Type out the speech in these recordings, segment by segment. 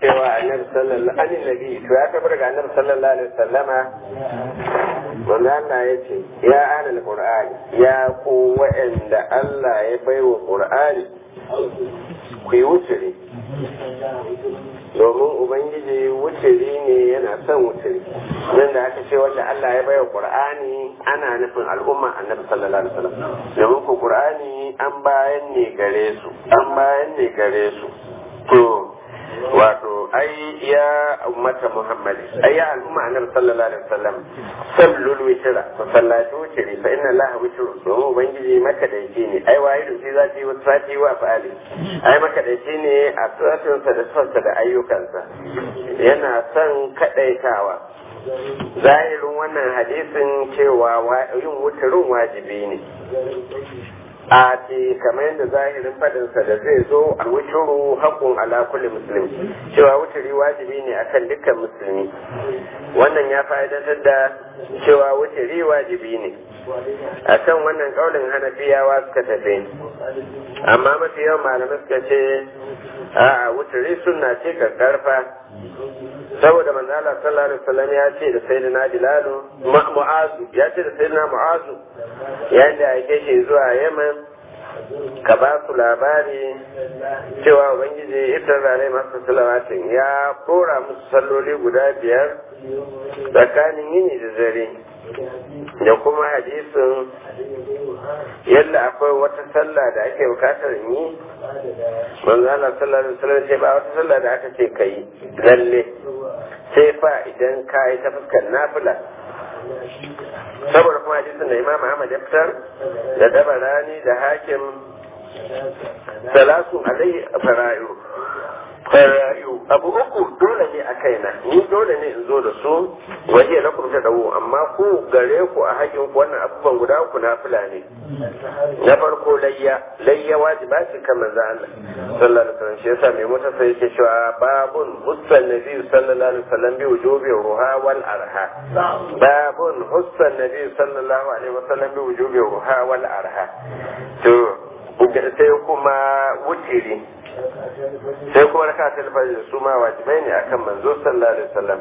cewa annabi sallallahu alaihi nabi to ya tabbata daga annabi sallallahu alaihi wasallama manzo Allah ya ce ya ahlul qur'ani ya ku wa'anda Allah ya baiwa qur'ani ku yi wuturi domin ubangiji wuturi ne yana son wuturi nan da aka ce wanda Allah ya baiwa qur'ani ana nufin al'umma annabi sallallahu alaihi wasallam domin ku qur'ani an bayan ne gare su an bayan ne gare su to wato ai ya ummata muhammad ai ya al'umma annabi sallallahu alaihi wasallam sallul witra fa sallatu witri fa inna allaha witru domin ubangiji makadaici ne ai wahidu fi zati wa sati wa fa'ali ai makadaici ne a tsatinsa da sonsa da ayyukansa yana son kadaitawa zahirin wannan hadisin cewa yin wutarin wajibi ne a ce kamar yadda zahirin fadinsa da zai zo a wuturu haƙun ala kulli musulmi cewa wuturi wajibi ne akan dukkan musulmi wannan ya fa'idantar da cewa wuturi wajibi ne a kan wannan ƙaunin hanafiyawa suka tafi amma mafi yawan malamai suka ce a wuturi suna ce karfa saboda manzala sallallahu alaihi wasallam ya ce da sayyidina bilalu mu'azu ya ce da sayyidina mu'azu yayin da ya shi zuwa yaman ka ba su labari cewa ubangiji ita zane masu salawatin ya kora musu salloli guda biyar tsakanin yini da dare da kuma hadisin yadda akwai wata sallah da ake bukatar yi manzo Allah sallallahu alaihi wasallam ce ba wata sallah da aka ce kai lalle sai fa idan ka yi ta fuskar nafila saboda kuma hadisin da Imam Ahmad ya fitar da dabarani da hakim salatu alai farayu farayu abu uku dole ne a kaina ni dole ne in zo da su waje na kuma dawo amma ku gare ku a hakin ku wannan abubuwan guda uku na fula ne na farko layya layya wajiba ce kan manzo Allah sallallahu alaihi wasallam shi yasa mai mota sai yake cewa babun hussan nabi sallallahu alaihi wasallam bi wujubi ruha wal arha babun hussan nabi sallallahu alaihi wasallam bi wujubi ruha wal arha to sai kuma wutiri sai kuma raka ta alfajir su ma wajibai ne akan manzo sallallahu alaihi wasallam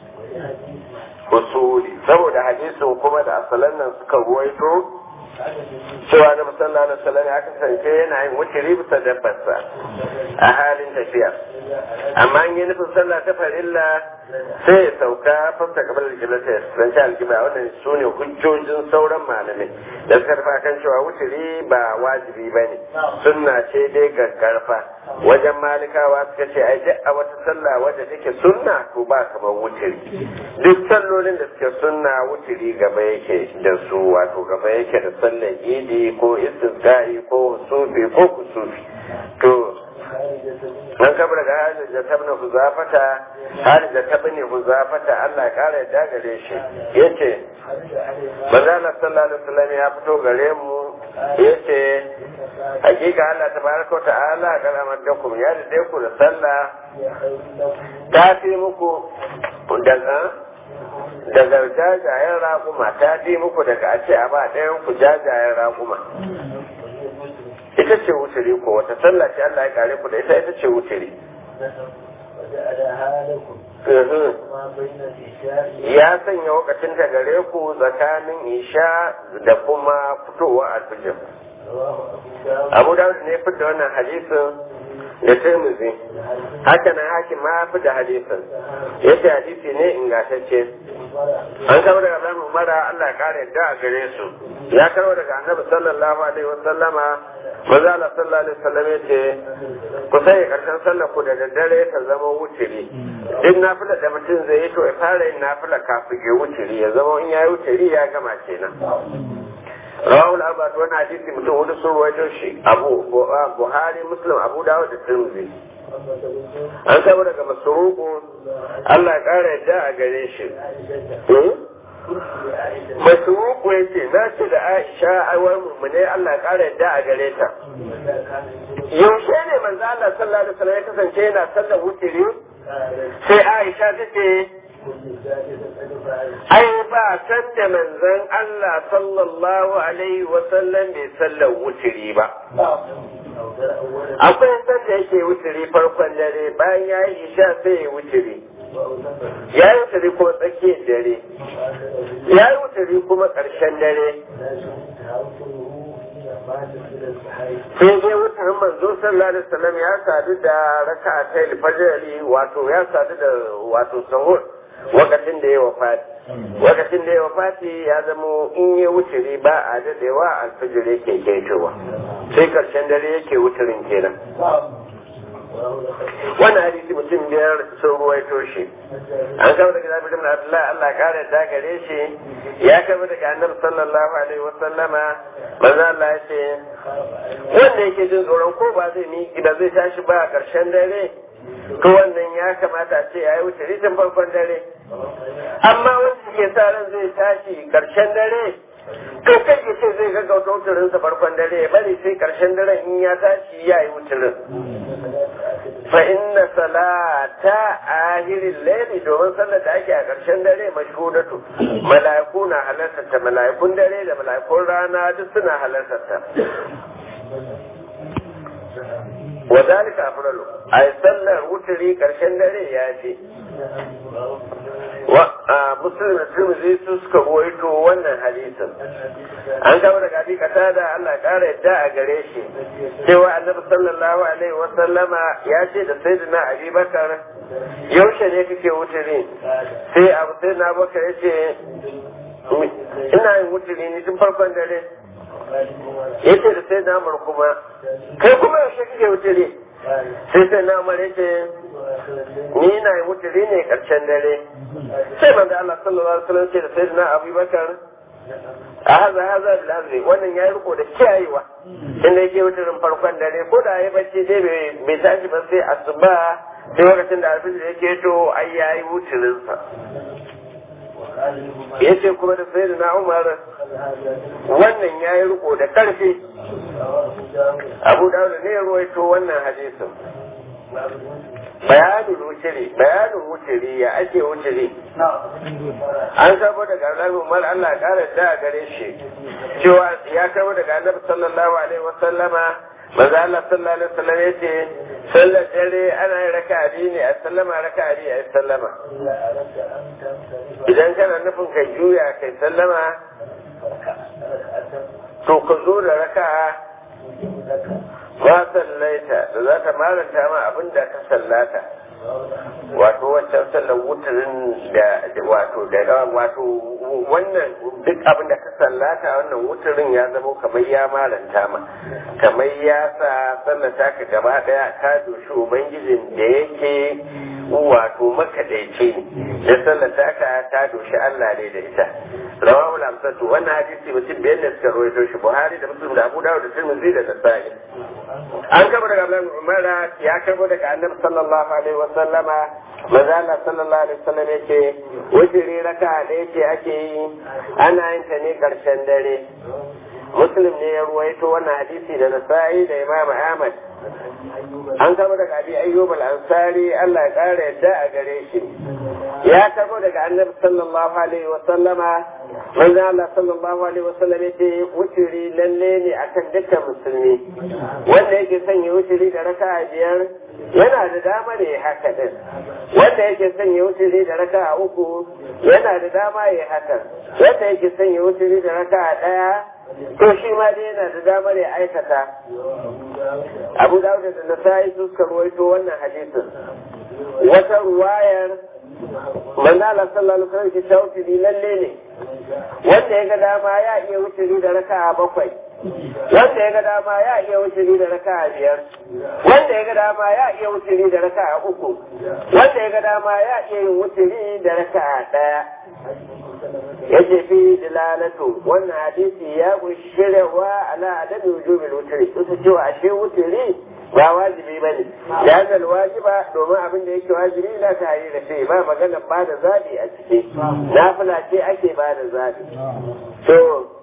usuli saboda hadisin kuma da asalan nan suka ruwaito cewa na sallallahu alaihi wasallam ya kasance yana yin wutiri bisa dabbarsa a halin tafiya amma an yi nufin sallah ta farilla sai ya sauka fasta kamar aljibla ta zance aljibla wannan su ne hujjojin sauran malamai da suka rufa kan cewa wutiri ba wajibi ba ne sunna ce dai gaggarfa wajen malikawa suka ce ai duk a wata sallah wadda take sunna to ba kamar wutiri duk sallolin da suke sunna wutiri gaba yake da su wato gaba yake da sallar idi ko istisqa'i ko sufi ko kusufi to an kabar da hajjar da ta bane huzafata har da ta bane huzafata Allah ya kara yadda gare shi yace manzala sallallahu alaihi wasallam ya fito gare mu yace hakika Allah tabaraka ta'ala kan amaddakum ya da ku da sallah ta fi muku daga daga jajayen raƙuma ta fi muku daga a ce a ba ɗayan ku jajayen raƙuma ita ce wuturi ko wata sallah ce Allah ya kare ku da ita ita ce wuturi ya sanya wakacin ta gare ku tsakanin isha da kuma fitowa a fijin abu dawud ne fi da wannan hadisin da tirmizi haka nan hakim ma fi da hadisin yace hadisi ne ingantacce an kama daga Ibrahim Umara Allah ya kare yadda a gare su ya karbo daga Annabi sallallahu alaihi wa sallama manzo Allah sallallahu alaihi wasallam yace ku sai karshen sallar ku da daddare ta zama wutiri duk nafila da mutum zai yi to ya fara yin nafila kafin ya wutiri ya zama in ya yi wutiri ya gama kenan rawul abad wani hadisi mutum hudu sun ruwaito shi abu buhari muslim abu dawud da tirmidhi an saba daga masuruku Allah ya kara yadda a gare shi masuruku ya ce na ce da aisha aiwar mummune Allah ya kara yadda a gare ta yaushe ne manzo Allah sallallahu alaihi wasallam ya kasance yana sallar wutiri sai aisha ta ce ai ba san da manzon Allah sallallahu alaihi wasallam bai sallar wutiri ba akwai sanda yake wuturi farkon dare bayan ya yi isha sai ya wuturi ya yi wuturi kuma tsakiyar dare ya yi wuturi kuma ƙarshen dare sai dai wutar manzo sallallahu alaihi wasallam ya sadu da raka'a ta alfajiri wato ya sadu da wato sahur wakacin da ya wafati wakacin da ya wafati ya zamo in ya wuturi ba a dadewa alfajir yake ketowa sai karshen dare yake wuturin kenan wannan hadisi mutum biyar sun ruwaito shi an kama daga zabi da Abdullahi Allah kare da gare shi ya kama daga annabi sallallahu alaihi wa sallama manzo Allah ya ce wanda yake jin tsoron ko ba zai mi da zai tashi ba a karshen dare to wannan ya kamata a ce ya yi wuce rikin farkon dare amma wanda ke sa ran zai tashi karshen dare to kai ya ce zai gaggauta wuturinsa farkon dare ya bari sai karshen dare in ya tashi ya yi wuturin fa inna salata ahirin laili domin sallar da ake a ƙarshen dare mashhudatu mala'iku na halartarta mala'ikun dare da mala'ikun rana duk suna halartarta wa zalika afdalu ay sallar wuturi ƙarshen dare ya ce wa muslim da tirmidhi su suka ruwaito wannan hadisin an gaba daga abi kata da Allah ƙara yadda a gare shi cewa annabi sallallahu alaihi wa sallama ya ce da sayyidina abi bakar yaushe ne kake wuturi sai abu sai na bakar ya ce ina yin wuturi ne tun farkon dare ya ce da sai na kuma kai kuma yaushe kake wuturi sai sai na ya ce ni na yi wuturi ne karshen dare sai manzo Allah sallallahu alaihi wasallam ce da sayyidina Abu Bakar a haza haza bil hazri wannan ya riko da kiyayewa inda yake wuturin farkon dare ko da ya bacci dai bai tashi ba sai asuba sai lokacin da alfijir yake to ai yayi wuturin sa yace kuma da sayyidina Umar wannan ya yi riko da karfi Abu Dawud ne ya ruwaito wannan hadisin bayanin wuciri bayanin wuciri ya ake wuciri an sabo daga annabi umar Allah kara da gare shi cewa ya kabo daga annabi sallallahu alaihi wasallama manzo Allah sallallahu alaihi wasallam yace sallar dare ana yin raka'a biyu ne a sallama raka'a biyu a sallama idan kana nufin ka juya kai sallama to ka zo da raka'a ba sallaita da za ta maranta ma abin da ka sallata wato wancan sallar wuturin da wato da wato wannan duk abin da ka sallata wannan wuturin ya zama kamar ya maranta ma kamar ya sa sallata ka gaba daya ka doshi ubangijin da yake wato makadaici ne da sallata ka ta doshi Allah ne da ita rawahu al-amsatu wannan hadisi mutum biyar ne suka rawaito shi Buhari da Muslim da Abu Dawud da Tirmidhi da Nasa'i an kaba daga Abdullahi Umar ya kabo daga Annabi sallallahu alaihi wa sallama maza Allah sallallahu alaihi wa sallam yake wajiri raka da yake ake yi ana yin ta ne karshen dare Muslim ne ya ruwaito wannan hadisi da Nasa'i da Imam Ahmad an kabo daga Abi Ayyub al-Ansari Allah ya kara yadda a gare shi ya kabo daga Annabi sallallahu alaihi wa sallama manzo Allah sallallahu alaihi wasallam yace wuturi lalle ne akan dukkan musulmi wanda yake son ya wuturi da raka'a biyar yana da dama ne haka din wanda yake son ya wuturi da raka'a uku yana da dama ya haka wanda yake son ya wuturi da raka'a daya to shi ma dai yana da dama ne aikata Abu Dawud da Nasa'i su suka ruwaito wannan hadisin wata ruwayar manzo Allah sallallahu alaihi wasallam ke tawfidi lalle ne wanda ya ga dama ya iya wuce da raka'a bakwai wanda ya ga dama ya iya wuce da raka'a biyar wanda ya ga dama ya iya wuce da raka'a uku wanda ya ga dama ya iya yin wuce da raka'a daya yace fi dilalatu wannan hadisi ya shiryawa ala adami wujubil wutri kusa cewa ashe wutri ba wajibi ba ne da hannun wajiba domin abin da yake wajibi na ta yi da shi ba magana ba da zaɓi a ciki nafila ce ake ba da zaɓi to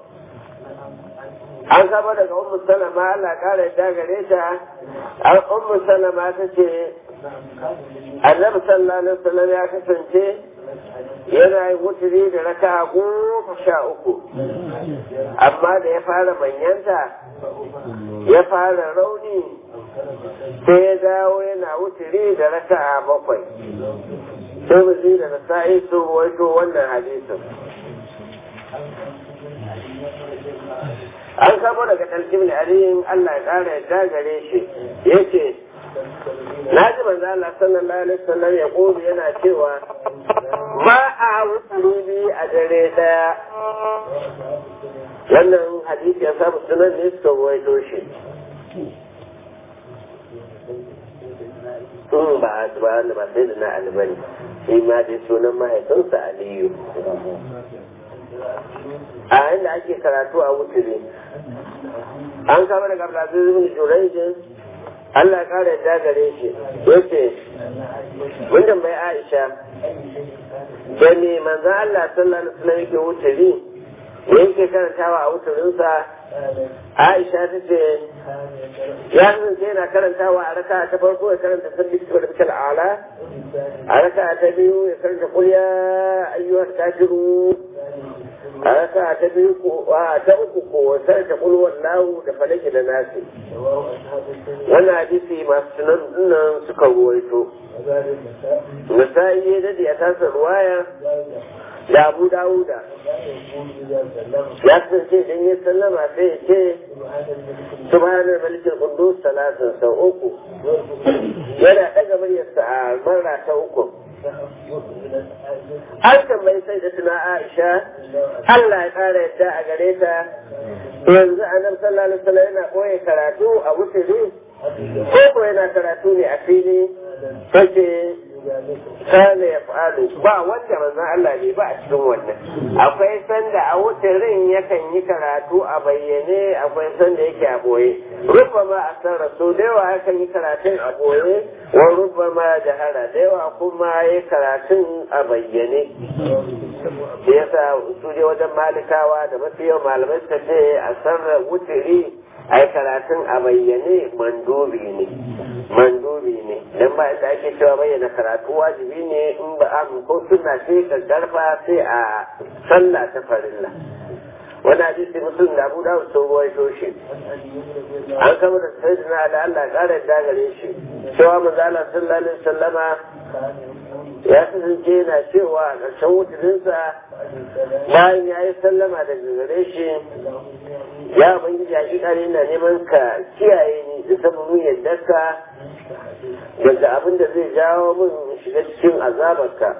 an saba daga ummu salama Allah kara yadda gare ta an ummu salama ta ce annabi sallallahu alaihi wasallam ya kasance yana yin wuturi da raka goma sha uku amma da ya fara manyanta ya fara rauni sai ya dawo yana wuturi da raka bakwai sai mu da nasa'i sun waito wannan hadisin an kamo daga ɗalƙin da aliyin Allah ya ƙara yadda gare shi ya ce na ji manzo Allah sallallahu alaihi wasallam ya ƙobi yana cewa ba a wuturi biyu a dare ɗaya wannan hadisi ya samu sunan ne suka ruwaito shi in ba ba ba sai da na albani shi ma dai sunan mahaifinsa aliyu a inda ake karatu a wuturi an kama daga abdulaziz ibn jurayjin Allah ya kara yadda gare shi yace mun tambayi Aisha da me manzon Allah sallallahu alaihi wasallam yake wuturi yake karantawa a wuturinsa Aisha ta ce ya kasance yana karantawa a raka ta farko ya karanta sabbi da bikal ala a raka ta biyu ya karanta kul ya ayyuhal kafirun a raka ta biyu ko a ta uku ko sai ta kul wallahu da falaki da nasi wannan hadisi masu sunan dinnan suka ruwaito misali ya dade a tasa ruwaya da abu dawuda ya kasance idan ya sallama sai ya ce subhanar malikin kundus talatin sau uku yana ɗaga muryarsa a marra ta uku an tambayi sai da tuna aisha Allah ya ƙara yadda a gare ta yanzu a nan sallallahu alaihi wasallam yana koya karatu a wuturi ko ko yana karatu ne a fili take kana ya fa'alu ba wanda manzon Allah ne ba a cikin wannan akwai sanda a wutarin yakan yi karatu a bayyane akwai sanda yake a boye rufa ma a san rasu da yawa yakan yi karatun a boye wa rufa ma jahara da yawa kuma yi karatun a bayyane da yasa su je wajen malikawa da mafi yawan malamai suka ce a sarra wutiri ai karatun a bayyane mandubi ne mandubi ne dan ba inda ake cewa bayyana karatu wajibi ne in ba a ko suna ce karfa sai a sallah ta farilla wani hadisi musulun da abu dawud sun ruwaito shi an kama da sayyidina da Allah kara da gare shi cewa manzo Allah sallallahu alaihi wasallama ya kasance yana cewa a ƙarshen wutuninsa bayan ya yi sallama daga gare shi ya ubangiji a ƙiƙari na neman ka kiyaye ni da sababin yadda ka daga abin da zai jawo min shiga cikin azabarka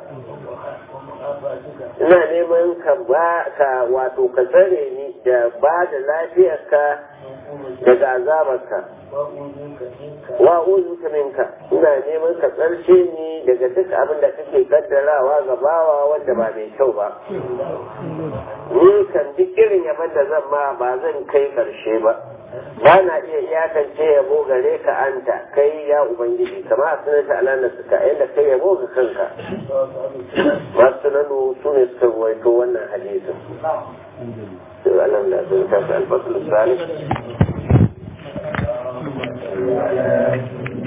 ina neman ka ba ka wato ka tsare ni da ba da lafiyarka daga azabarka wa uzuka minka ina neman ka tsarce ni daga duk abin da kake kaddarawa ga bawa wanda ba mai kyau ba ni kan duk irin yaban da zan ma ba zan kai karshe ba ba na iya iyakance yabo gare ka anta kai ya ubangiji kama a sunan ta alana suka yadda kai yabo ga kanka masu sunanu su ne suka ruwaito wannan hadisin sai Allah da sun tafi alfasul salih